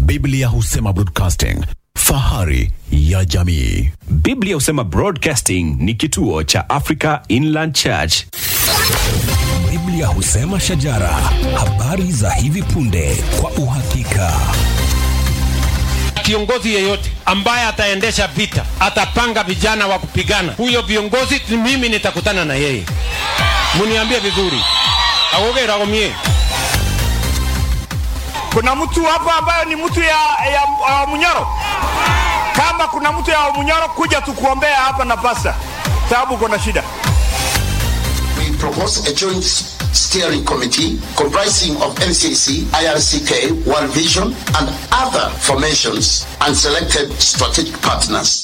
Biblia husema broadcasting, fahari ya jamii. Biblia husema Broadcasting ni kituo cha Africa Inland Church. Biblia husema shajara, habari za hivi punde kwa uhakika. Kiongozi yeyote ambaye ataendesha vita, atapanga vijana wa kupigana, huyo viongozi mimi nitakutana na yeye. Muniambie vizuri, agogera gomie Kuna mtu hapa ambayo ni mtu ya, ya, ya Munyoro. Kama kuna mtu ya Munyoro, kuja tukuombea hapa na pasta, sababu kuna shida. we propose a joint steering committee comprising of NCC, IRCK, World Vision, and other formations and selected strategic partners.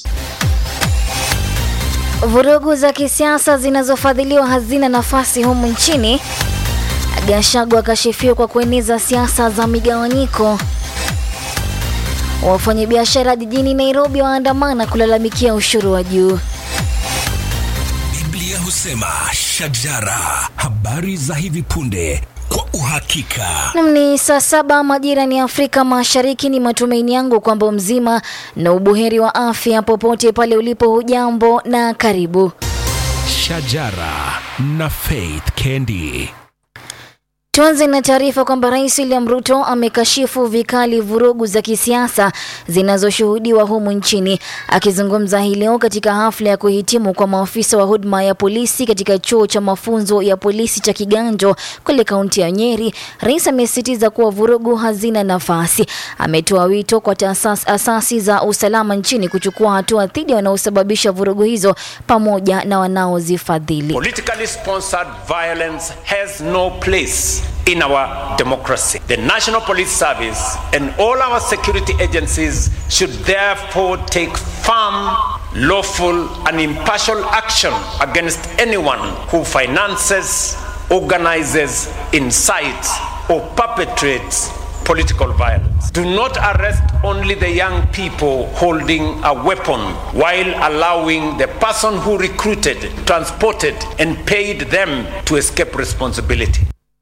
Vurugu za kisiasa zinazofadhiliwa hazina nafasi humu nchini. Gachagua akashifiwa kwa kueneza siasa za migawanyiko. Wafanyabiashara jijini Nairobi waandamana kulalamikia ushuru wa juu. Biblia husema shajara, habari za hivi punde kwa uhakika. Nam ni saa saba majira ni Afrika Mashariki. Ni matumaini yangu kwamba mzima na ubuheri wa afya popote pale ulipo. Hujambo na karibu. Shajara na Faith Kendi. Tuanze na taarifa kwamba Rais William Ruto amekashifu vikali vurugu za kisiasa zinazoshuhudiwa humu nchini. Akizungumza hii leo katika hafla ya kuhitimu kwa maafisa wa huduma ya polisi katika chuo cha mafunzo ya polisi cha Kiganjo kule kaunti ya Nyeri, rais amesisitiza kuwa vurugu hazina nafasi. Ametoa wito kwa taasas, asasi za usalama nchini kuchukua hatua dhidi ya wanaosababisha vurugu hizo pamoja na wanaozifadhili. Politically sponsored violence has no place in our democracy. The National Police Service and all our security agencies should therefore take firm, lawful, and impartial action against anyone who finances, organizes, incites, or perpetrates political violence. Do not arrest only the young people holding a weapon while allowing the person who recruited, transported, and paid them to escape responsibility.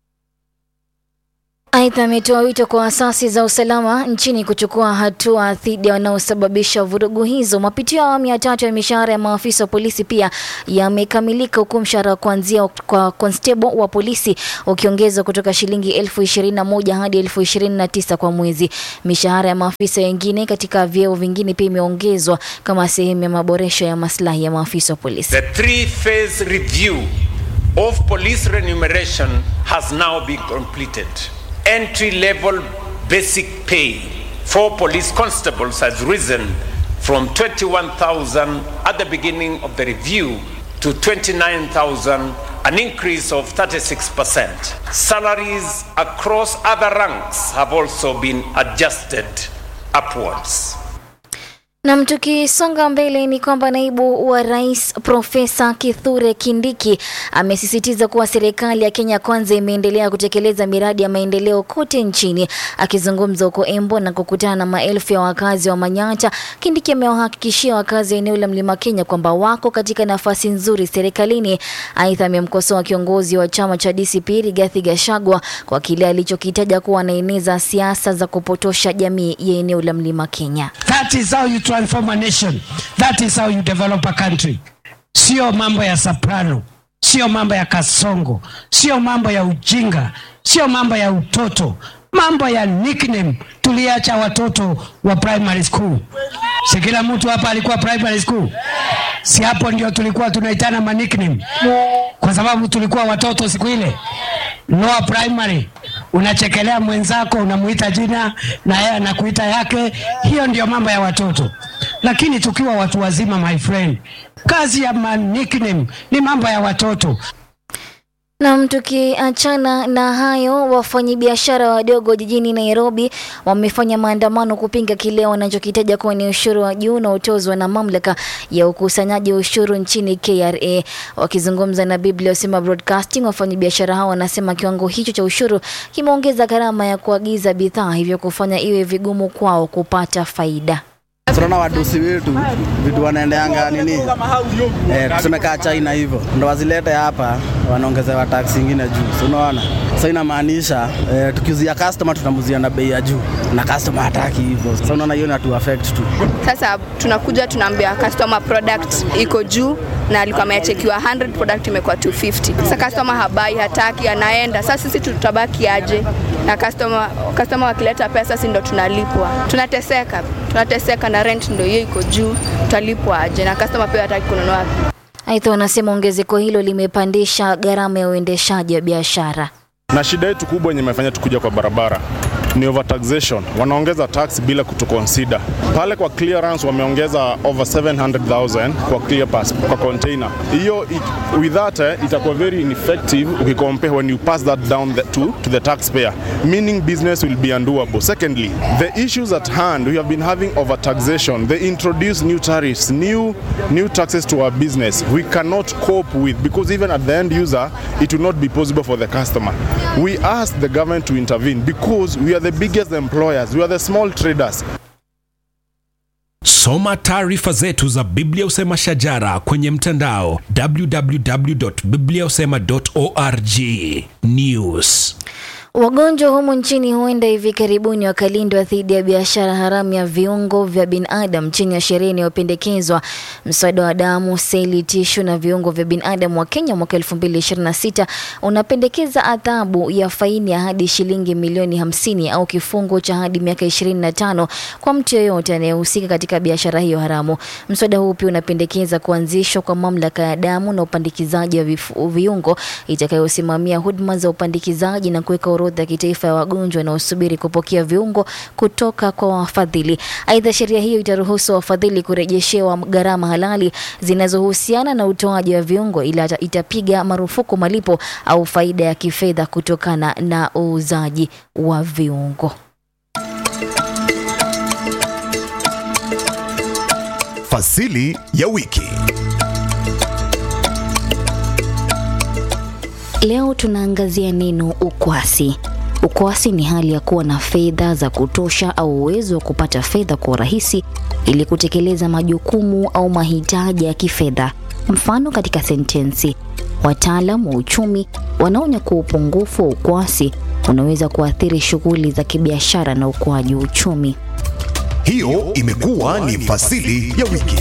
Aidha, ametoa wito kwa asasi za usalama nchini kuchukua hatua dhidi ya wanaosababisha vurugu hizo. Mapitio ya awamu ya tatu ya mishahara ya maafisa wa polisi pia yamekamilika, huku mshahara wa kuanzia kwa constable wa polisi ukiongezwa kutoka shilingi elfu ishirini na moja hadi elfu ishirini na tisa kwa mwezi. Mishahara ya maafisa wengine katika vyeo vingine pia imeongezwa kama sehemu ya maboresho ya maslahi ya maafisa wa polisi. The three phase review of police remuneration has now been completed. Entry level basic pay for police constables has risen from 21,000 at the beginning of the review to 29,000, an increase of 36%. Salaries across other ranks have also been adjusted upwards. Nam, tukisonga mbele ni kwamba naibu wa rais Profesa Kithure Kindiki amesisitiza kuwa serikali ya Kenya Kwanza imeendelea kutekeleza miradi ya maendeleo kote nchini. Akizungumza huko Embo na kukutana na maelfu ya wakazi wa Manyata, Kindiki amewahakikishia wakazi wa eneo la Mlima Kenya kwamba wako katika nafasi nzuri serikalini. Aidha, amemkosoa kiongozi wa chama cha DCP Rigathi Gachagua kwa kile alichokitaja kuwa anaeneza siasa za kupotosha jamii ya eneo la Mlima Kenya. That is how you transform a nation. That is how you develop a country. Sio mambo ya soprano, sio mambo ya kasongo, sio mambo ya ujinga, sio mambo ya utoto, mambo ya nickname. Tuliacha watoto wa primary school. Si kila mtu hapa alikuwa primary school? Si hapo ndio tulikuwa tunaitana ma nickname, kwa sababu tulikuwa watoto siku ile. Lower primary unachekelea mwenzako, unamuita jina na yeye anakuita yake. Hiyo ndio mambo ya watoto, lakini tukiwa watu wazima, my friend, kazi ya ma nickname ni mambo ya watoto. Nam, tukiachana na hayo, wafanyabiashara wadogo jijini Nairobi wamefanya maandamano kupinga kile wanachokitaja kuwa ni ushuru wa juu unaotozwa na mamlaka ya ukusanyaji wa ushuru nchini KRA. Wakizungumza na Biblia Usema Broadcasting, wafanyabiashara hao wanasema kiwango hicho cha ushuru kimeongeza gharama ya kuagiza bidhaa, hivyo kufanya iwe vigumu kwao kupata faida. tunaona wadosi wetu vitu wanaendeanga nini eh, tuseme kaa China hivyo ndo wazilete hapa wanaongezewa taksi ingine juu, si unaona Sasa inamaanisha eh, tukiuzia customer tunamuzia na bei ya juu na customer hataki hivyo. Sasa unaona hiyo inatu affect tu. Sasa tunakuja tunaambia customer product iko juu na alikuwa amechekiwa 100 product imekuwa 250. Sasa customer habai, hataki, anaenda. Sasa sisi tutabaki aje? Na customer customer wakileta pesa, si ndo tunalipwa. Tunateseka, tunateseka na rent ndo hiyo iko juu, tutalipwa aje? Na customer pia hataki kununua. Aidha, wanasema ongezeko hilo limepandisha gharama ya uendeshaji wa biashara. na shida yetu kubwa yenye imefanya tukuja kwa barabara ni overtaxation. Wanaongeza tax bila kutuconsider. Pale kwa clearance wameongeza over 700,000 kwa clear pass, kwa container. Hiyo i- with that eh, itakuwa very ineffective ukicompare when you pass that down the, to, to the taxpayer, meaning business will be undoable. Secondly, the issues at hand, we have been having overtaxation. They introduce new tariffs, new new taxes to our business. We cannot cope with because even at the end user, it will not be possible for the customer. We ask the government to intervene because we are the biggest employers. We are the small traders. Soma taarifa zetu za Biblia Usema Shajara kwenye mtandao www.bibliausema.org. News. Wagonjwa humu nchini huenda hivi karibuni wakalindwa dhidi ya biashara haramu ya viungo vya binadamu chini ya sheria inayopendekezwa mswada wa damu, seli, tishu na viungo vya binadamu wa Kenya mwaka 2026 unapendekeza adhabu ya faini ya hadi shilingi milioni 50 au kifungo cha hadi miaka 25 kwa mtu yeyote anayehusika katika biashara hiyo haramu. Mswada huu pia unapendekeza kuanzishwa kwa mamlaka ya damu na upandikizaji wa vifu- viungo itakayosimamia huduma za upandikizaji na kuweka orodha ya kitaifa ya wagonjwa wanaosubiri kupokea viungo kutoka kwa wafadhili. Aidha, sheria hiyo itaruhusu wafadhili kurejeshewa gharama halali zinazohusiana na utoaji wa viungo, ila ita- itapiga marufuku malipo au faida ya kifedha kutokana na uuzaji wa viungo. Fasili ya wiki. Leo tunaangazia neno ukwasi. Ukwasi ni hali ya kuwa na fedha za kutosha au uwezo wa kupata fedha kwa urahisi ili kutekeleza majukumu au mahitaji ya kifedha. Mfano katika sentensi, wataalam wa uchumi wanaonya kuwa upungufu wa ukwasi unaweza kuathiri shughuli za kibiashara na ukuaji wa uchumi. Hiyo imekuwa ni fasili ya wiki.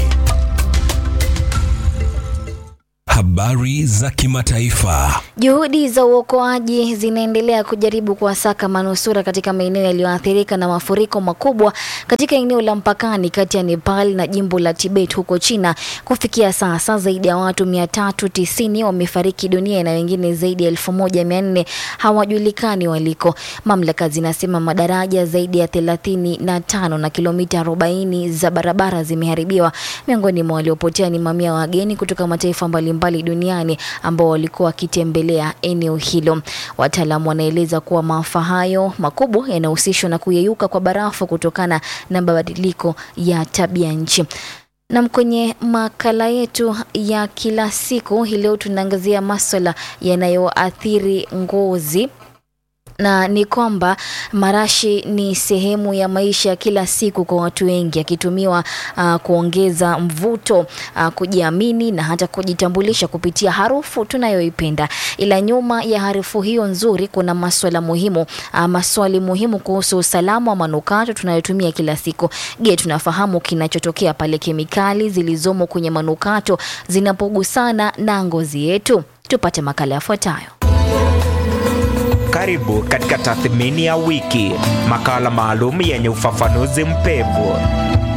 Habari za kimataifa. Juhudi za uokoaji zinaendelea kujaribu kuwasaka manusura katika maeneo yaliyoathirika na mafuriko makubwa katika eneo la mpakani kati ya Nepal na jimbo la Tibet huko China. Kufikia sasa zaidi ya watu 390 wamefariki dunia na wengine zaidi ya 1400 hawajulikani waliko. Mamlaka zinasema madaraja zaidi ya 35 na kilomita 40 za barabara zimeharibiwa. Miongoni mwa waliopotea ni mamia ya wageni kutoka mataifa mbalimbali duniani ambao walikuwa wakitembelea eneo hilo. Wataalamu wanaeleza kuwa maafa hayo makubwa yanahusishwa na kuyeyuka kwa barafu kutokana na mabadiliko ya tabia nchi. Nam, kwenye makala yetu ya kila siku hii leo tunaangazia maswala yanayoathiri ngozi na ni kwamba marashi ni sehemu ya maisha ya kila siku kwa watu wengi, akitumiwa uh, kuongeza mvuto uh, kujiamini na hata kujitambulisha kupitia harufu tunayoipenda. Ila nyuma ya harufu hiyo nzuri kuna maswala muhimu uh, maswali muhimu kuhusu usalama wa manukato tunayotumia kila siku. Je, tunafahamu kinachotokea pale kemikali zilizomo kwenye manukato zinapogusana na ngozi yetu? Tupate makala yafuatayo. Karibu katika tathmini ya wiki, makala maalum yenye ufafanuzi mpevu